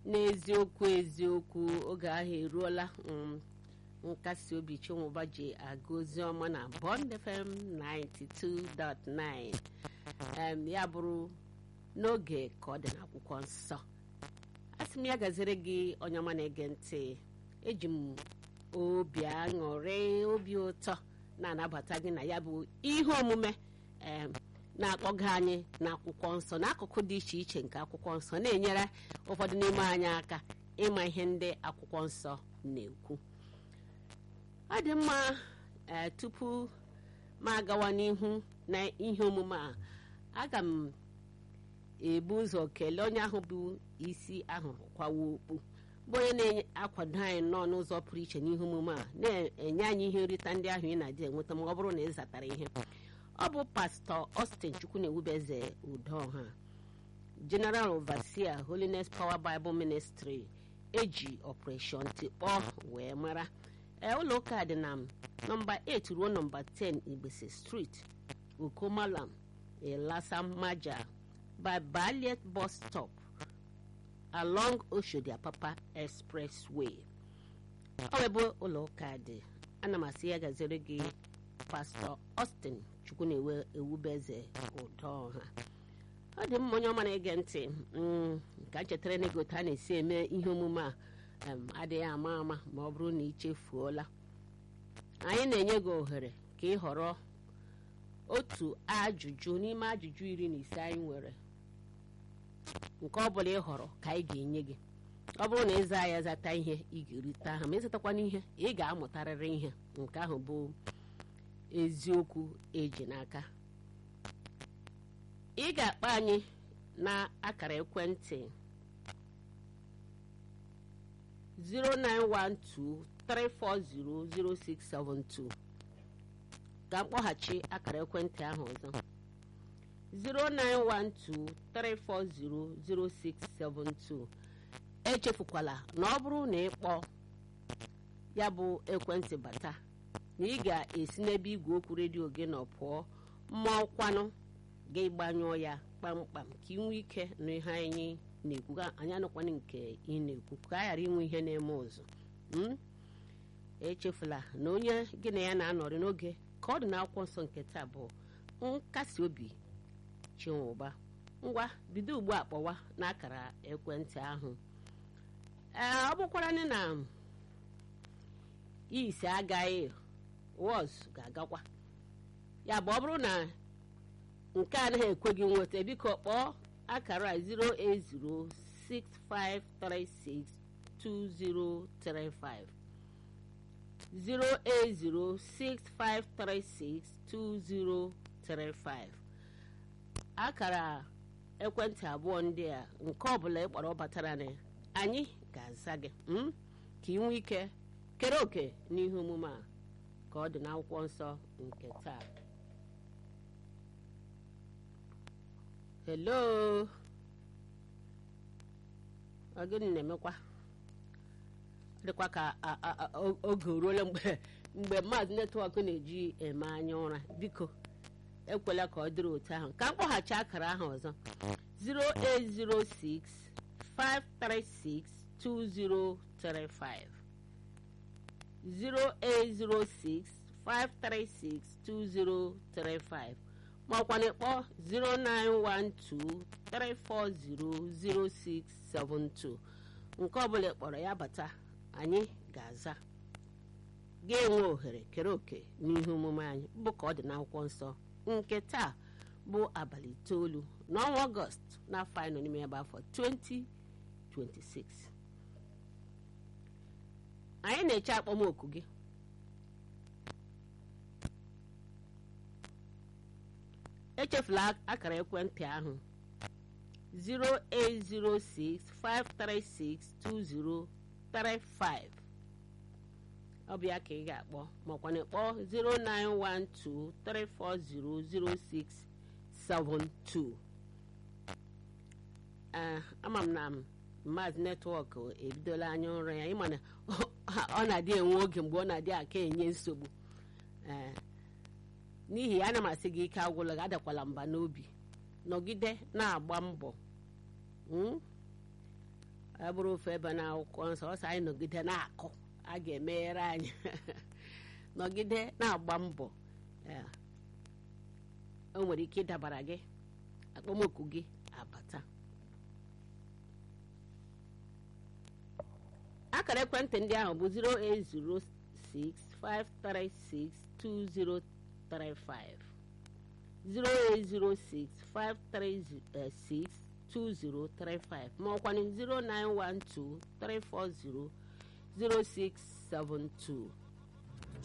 n'eziokwu eziokwu oge ahụ eruola um, nkasi obi chinwụba ji aga ozi ọma na Bond FM 92.9 em, ya bụrụ n'oge ka ọ dị n'akwụkwọ nsọ asị m ya gaziri gị onye ọma na-ege ntị eji m obi aṅụrị obi ụtọ na-anabata gị na ya bụ ihe omume em, na-akpọga anyị n'akwụkwọ nsọ n'akụkụ dị iche iche nke akwụkwọ nsọ na-enyere ụfọdụ n'ime anyị aka ịma ihe ndị akwụkwọ nsọ na-ekwu ọ dị mma ee tupu m agawa n'ihu na ihe omume a aga m ebu ụzọ kelee onye ahụ bụ isi ahụrụ kwawa okpu bụ onye na-akwado anyị nọ n'ụzọ pụrụ iche n'ihe omume a na-enye anyị ihe nrita ndị ahụ ị na-adị enweta ma ọ bụrụ na ị zatara ihe ọ bụ pastọ Austin Chukwunewubeze Udoha General Overseer Holiness Power Bible Ministry eji Operation Tikpọ wee mara ee ụlọ ụka dị na nọmba 8 ruo nọmba 10 Igbese Street Ukomalam Elasamaja by Ballet bus stop along Oshodi Apapa Expressway ọ wee bụ ụlọ ụka dị ana m asị ya gaziri gị pastọ Austin Chukwunewubeze Udoha ọ dị mma onye ọma na-ege ntị ka chetara na ego a na-esi eme ihe omume a adịghị ama ama ma ọ bụrụ na ị chefuola anyị na-enye gị ohere ka ị họrọ otu ajụjụ n'ime ajụjụ iri na ise anyị nwere nke ọ bụla ị họrọ ka anyị ga-enye gị ọ bụrụ na ịza ya zata ihe ị ga-erite aha ma ịzatakwana ihe ị ga-amụtarịrị ihe nke ahụ bụ eziokwu eji n'aka ị ga-akpọ anyị na akara ekwentị 09123400672 ka mkpọghachi akara ekwentị ahụ ọzọ 09123400672 echefukwala na ọ bụrụ na ị kpọọ ya bụ ekwentị bata na ị ga-esi n'ebe igwe okwu redio gị nọ pụọ ma ọkwanụ gị gbanyụọ ya kpamkpam ka ị nwee ike na ihe anyị na-ekwu anyị anụkwana nke ị na-ekwu ka a ghara inwe ihe na-eme ụzụ echefula na onye gị na ya na-anọrị n'oge ka ọ dị n'akwụkwọ nsọ nke taa bụ nkasi obi chinwụba ngwa bido ugbu a kpọwa n'akara ekwentị ahụ ee ọ bụkwara na isi agaghị wọz ga-agakwa ya bụ ọ bụrụ na nke anaghị ekwe gị nweta biko kpọọ akara 08065362035 08065362035 akara ekwentị abụọ ndị a nke ọbụla ị kpọrọ batara na anyị ga-aza gị ka ị nwee ike kere òkè n'ihe omume a ka ọ dị n'akwụkwọ nsọ nke taa hello gịnị na-emekwa dịkwa ka oge ruola mgbe mgbe maazị netwọk na-eji eme anya ụra biko ekwela ka ọ dịrị otu ahụ ka mkpọghachi akara ahụ ọzọ 0806 536 2035 0806 536 2035 ma ọkwa na-ekpọ 09123400672 nke ọbụla kpọrọ ya bata anyị ga-aza ga-enwe ohere kere òkè n'ihe omume anyị bụ ka ọ dị n'akwụkwọ nsọ nke taa bụ abalị itoolu n'ọnwa ọgọst n'afọ anyị nọ n'ime ya bụ afọ 2026 anyị na-eche akpọmoku gị echefula akara ekwentị ahụ 08065362035 ọ bụ ya ka ị ga-akpọ makwa na ịkpọ 09123400672 ee ama m na maazị netwọk ebidola anya ụra ya ịma na ọ na-adị enwe oge mgbe ọ na-adị aka enye nsogbu ee n'ihi ya ana m asị gị ike agwụla gị adakwala mba n'obi nọgide na-agba mbọ ọ bụrụ ofe ebe na akwụkwọ nsọ ọsọ anyị nọgide na-akụ a ga-emeghere anyị nọgide na-agba mbọ ee, o nwere ike ịdabara gị akpọmoku gị abata akara ekwentị ndị ahụ bụ 08065362035 08065362035 ma ọkwanụ 0912 340 0672